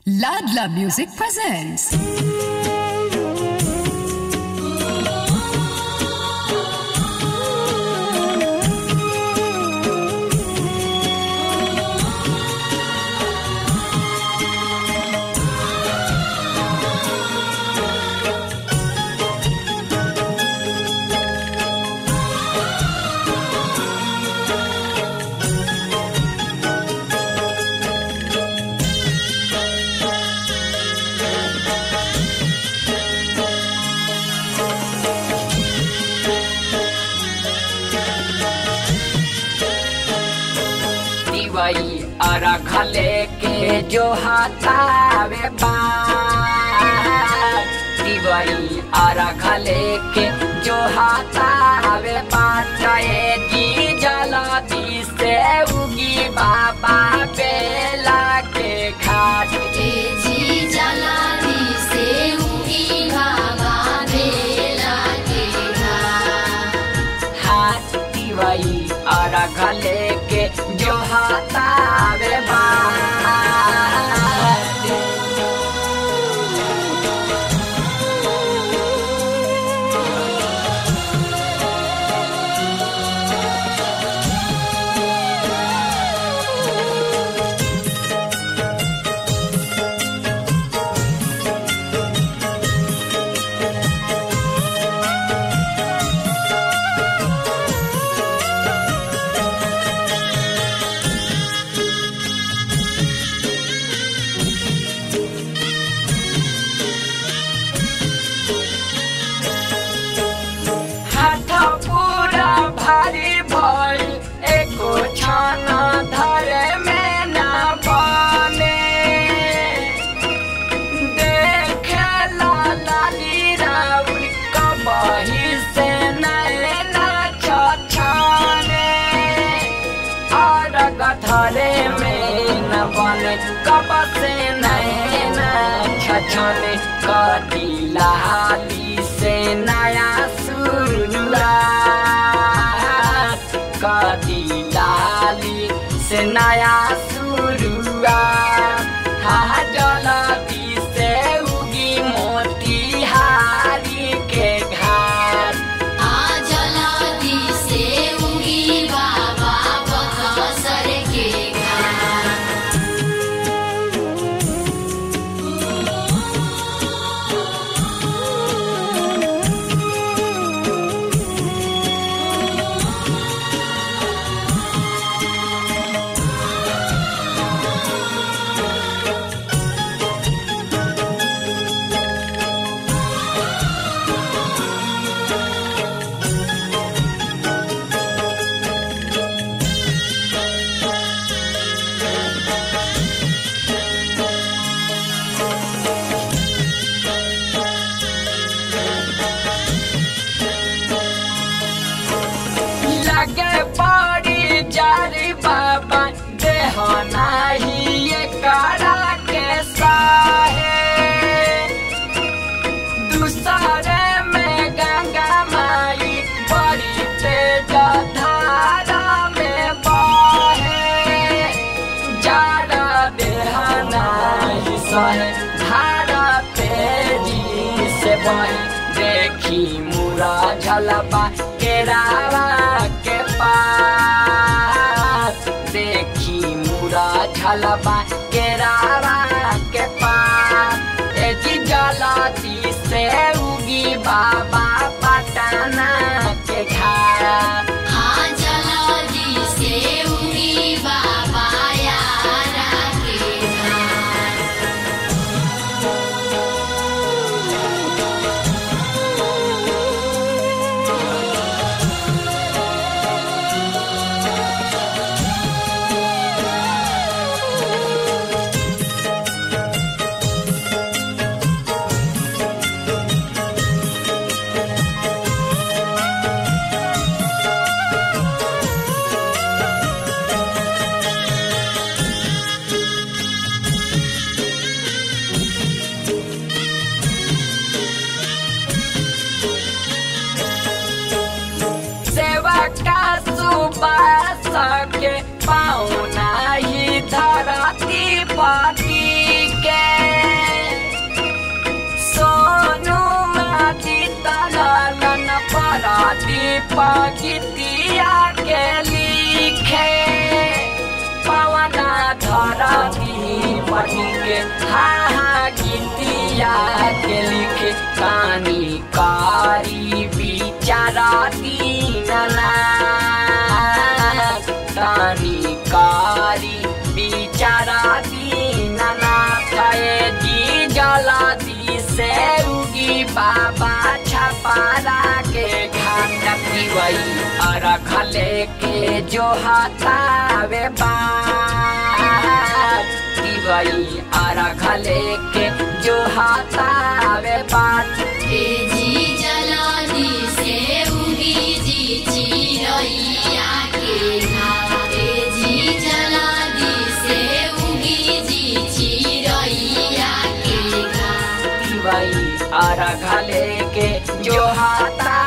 Ladla Music presents. दिवई अरखले के जो हतावे बात दिवई अरखले के जो हतावे बात ए जी जलदी से उगी बाबा बेला के घाट तेजी जलानी से उगी बाबा बेला के घाट। हाथ दिवई अरखले के जो हतावे बात हाथ पूरा भारी भइल एको छान धरे में न बने देखेला लाली राउर कबही से नैना छछाने और गधरे में न बने कब से नैना छछने कदिला हाली से नया शुरुआत कदिलाली से नया शुरुआत हा जलदी से उगी मोतिहारी के घाट आ जलानी से उगी बाबा बकसर के घाट। लगे बड़ी जारी बाबा देह नाही ये करा के साहे दूसरे में गंगा माई बड़ी तेज धारा में बहे जाड़ा देह नाही सहे धारा तेजी से बहे देखी मुरा झलपा केरावा के पास देखी मुरा झलपा केरावा के पास ए जी जलती से उगी बाबा पटना के घाट आ जलानी से उगी बाबा यारा के घाट। गीतिया के लिखे पवना धरती पटी के हा हा गीतिया के लिखे कानी कारी बिचारा दीनना कानी कारी बिचारा दीनना कहे जी जला दी से उगी बाबा छपारा के घाट पिवई अरख लेके जो हतावे बात पिवई अरख लेके जो हतावे बात ए जी जलादी से उगी जी चिरैया के घाट ए जी जलादी से उगी जी चिरैया के घाट पिवई अरख लेके जो हता